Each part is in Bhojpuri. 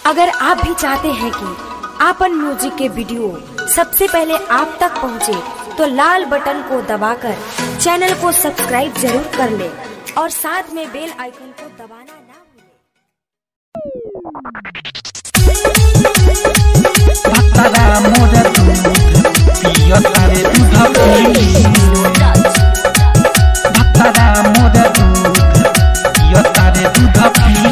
अगर आप भी चाहते हैं कि आपन म्यूजिक के वीडियो सबसे पहले आप तक पहुंचे, तो लाल बटन को दबाकर चैनल को सब्सक्राइब जरूर कर ले और साथ में बेल आइकन को दबाना ना भूलें। भक्तरा मोर दूध पिय तारे दूध पी भक्तरा मोर दूध पिय तारे दूध पी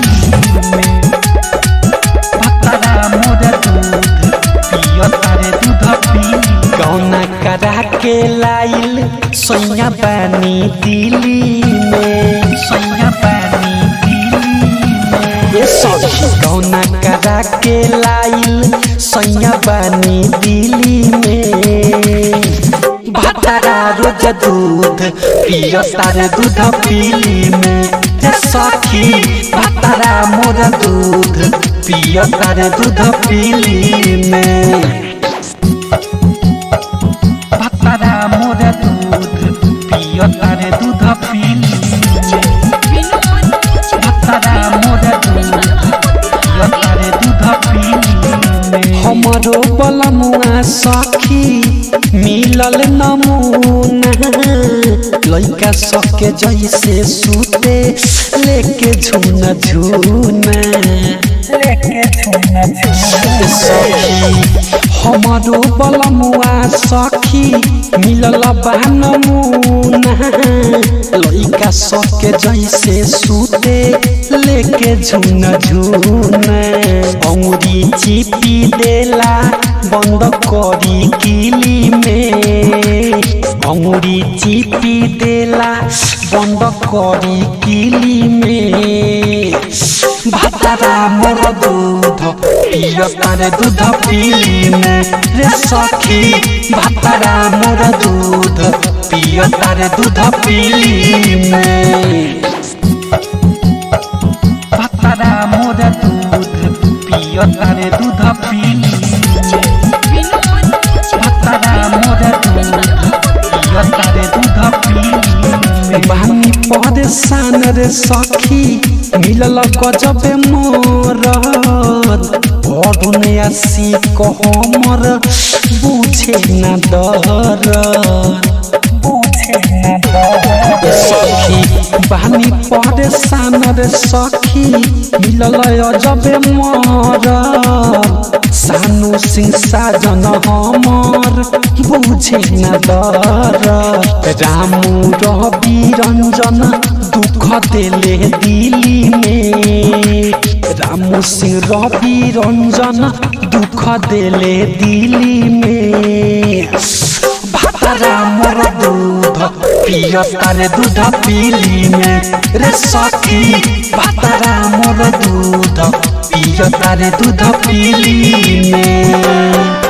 भक्तरा मोर दूध पिय तारे दूध पी गौना करा के लाइल सोया पानी दिली में सोया पानी दिली में ये सखी गौना करा के लाइल सैया पानी दिली में भातारा रोज दूध पियो तारे दूध पीली में ये सखी भातारा मोर दूध पियो तारे दूध पीली में भातारा मोर दूध पियो तारे दूध पीली में भक्तरा मोर दूध पियो तारे दूध पीली हमरो बलमुआ सखी मिलल नमूना लइका सके जैसे सूते लेके झुना झुना लेके झुना झुना सखी हमरो बलमुआ सखी मिलल बा नमूना लइका सके जैसे सूते लेके झुना झुना औरी चिपी देला बंद करी किली में औरी चिपी देला बंद करी किली में भातारा मोर दूध पिय तारे दूध पीली में रे सखी भातारा मोर दूध पिय तारे दूध पीली में भातारा मोर दूध पिय तारे दूध पीली में भातारा मोर दूध पिय तारे दूध पीली में बानी परेशान रे सखी मिलल गजबे मोर पढ़ने आसी कहमर बुझे न डर बुझे न डर सखी बानी परेशान रे सखी मिलल अजबे मोर सानु सिंह साजन हमर बुझे न डर रामू रवि रंजन दुख देले दिली में रामू सिंह रवि रंजन दुख देले दिली में भातारा मोर दूध पिय तारे दूध पीली में रे सखी भातारा मोर दूध पिय तारे दूध पीली में